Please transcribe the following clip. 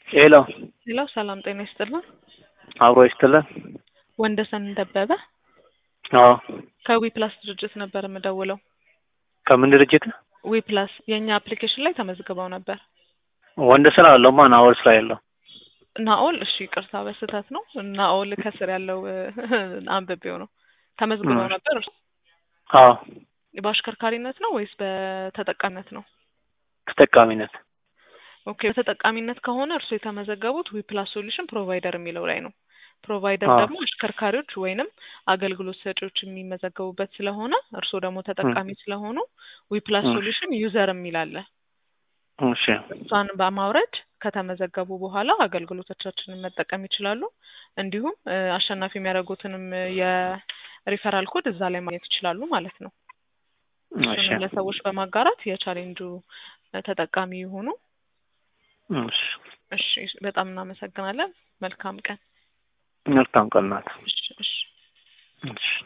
ሄሎ ሄሎ ሰላም ጤና ይስጥልን። አብሮ ይስጥልን። ወንደሰን ደበበ አዎ ከዊ ፕላስ ድርጅት ነበር የምደውለው። ከምን ድርጅት? ዊ ፕላስ የእኛ አፕሊኬሽን ላይ ተመዝግበው ነበር። ወንደሰን አለው ማን አወል ስራ የለው ናኦል እሺ፣ ቅርታ በስህተት ነው። ናኦል ከስር ያለው አንብቤው ነው። ተመዝግበው እ። ነበር። እርሱ አዎ በአሽከርካሪነት ነው ወይስ በተጠቃሚነት ነው? ተጠቃሚነት ኦኬ፣ በተጠቃሚነት ከሆነ እርሱ የተመዘገቡት ዊ ፕላስ ሶሉሽን ፕሮቫይደር የሚለው ላይ ነው። ፕሮቫይደር አዎ። ደግሞ አሽከርካሪዎች ወይንም አገልግሎት ሰጪዎች የሚመዘገቡበት ስለሆነ እርሱ ደግሞ ተጠቃሚ ስለሆኑ ዊ ፕላስ እ። ሶሉሽን ዩዘር የሚል አለ። እሺ እሷን በማውረድ ከተመዘገቡ በኋላ አገልግሎቶቻችንን መጠቀም ይችላሉ። እንዲሁም እ፣ አሸናፊ የሚያደርጉትንም የሪፈራል ኮድ እዛ ላይ ማግኘት ይችላሉ ማለት ነው። እሺ እሱንም ለሰዎች በማጋራት የቻሌንጁ እ፣ ተጠቃሚ ይሁኑ። እሺ እሺ፣ በጣም እናመሰግናለን። መልካም ቀን። መልካም ቀን ናት። እሺ፣ እሺ። እሺ